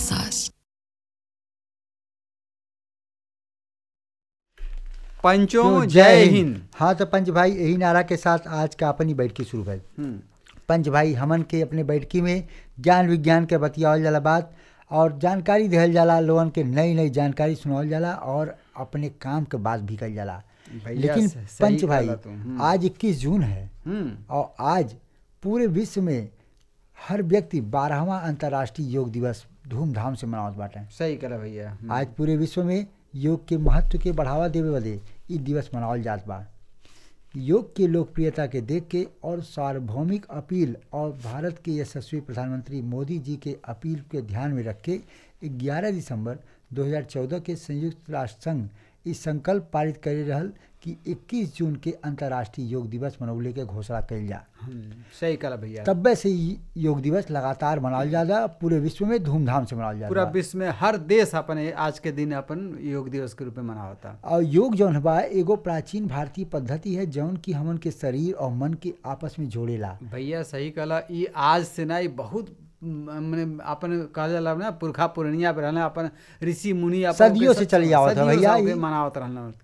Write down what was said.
massage. पंचों तो जय हिंद हाँ तो पंच भाई यही नारा के साथ आज का अपनी बैठकी शुरू भइल हम्म, पंच भाई हमन के अपने बैठकी में ज्ञान विज्ञान के बतियावल जाला बात और जानकारी दिहल जाला लोगन के नई नई जानकारी सुनावल जाला और अपने काम के बात भी कल जाला भैया लेकिन से- सही पंच भाई कहला तू, हम्म। आज 21 जून है हम्म, और आज पूरे विश्व में हर व्यक्ति बारहवा अंतर्राष्ट्रीय योग दिवस धूमधाम से मनावत बाटे सही करा भैया हम्म, आज पूरे विश्व में योग के महत्व के बढ़ावा देवे बदे इ दिवस मनावल जात बा योग के लोकप्रियता के देख के और सार्वभौमिक अपील और भारत के यशस्वी प्रधानमंत्री मोदी जी के अपील के ध्यान में रख के 11 दिसंबर 2014 के संयुक्त राष्ट्र संघ इस संकल्प पारित करे रहल कि 21 जून के अंतर्राष्ट्रीय योग दिवस मनौले के घोषणा कइल जा हम्म, सही करा भैया तब्बे से इ योग दिवस लगातार मनावल जाला पूरे विश्व में धूमधाम से मनावल पूरा जाला विश्व में हर देश अपन आज के दिन अपन योग दिवस के रूप में मनावता और योग जौन बा एगो प्राचीन भारतीय पद्धति है जौन की हमन के शरीर और मन के आपस में जोड़ेला भैया सही कहला ई आज से ना ई बहुत मने अपन कहल जाला ना पुरखा पुरनिया पे रहना अपन ऋषि मुनि अपन सदियों के से सब- चली आवत है सदियों भैया से ई। मनावत रहना